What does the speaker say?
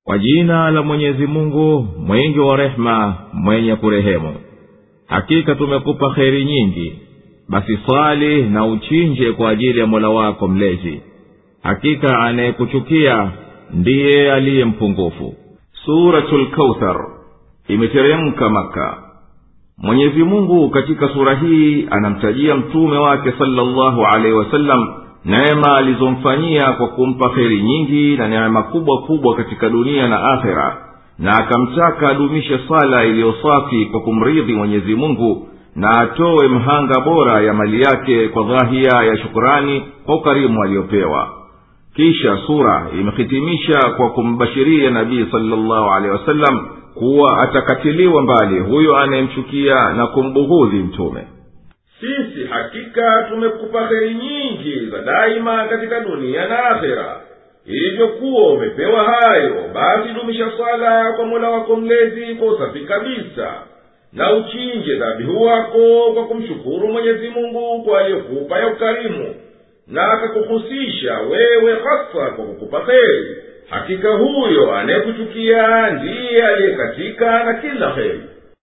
kwa jina la mwenyezi mungu mwingi wa rehema mwenye kurehemu hakika tumekupa kheri nyingi basi swali na uchinje kwa ajili ya mola wako mlezi hakika anayekuchukia ndiye aliye mpungufu suratu lkauthar imeteremka maka mwenyezi mungu katika sura hii anamtajia mtume wake salllahu alaihi wasallam neema alizomfanyia kwa kumpa kheri nyingi na neema kubwa kubwa katika dunia na akhera na akamtaka adumishe sala iliyosafi kwa kumridhi mwenyezi mungu na atowe mhanga bora ya mali yake kwa dhahia ya shukurani kwa ukarimu aliyopewa kisha sura imehitimisha kwa kumbashiria nabii salllahu alehi wasallam kuwa atakatiliwa mbali huyo anayemchukia na kumbughudhi mtume sisi hakika tumekupa heri nyingi za daima katika dunia na akhera ilivyokuwa umepewa hayo basi dumisha swala kwa mola wako mlezi kwa usafi kabisa na uchinje dhabihu wako kwa kumshukuru mwenyezi mungu kwa aliyokupa ya ukarimu na akakuhusisha wewe hasa kwa kukupa heri hakika huyo anayekuchukia ndiye aliyekatika na kila heri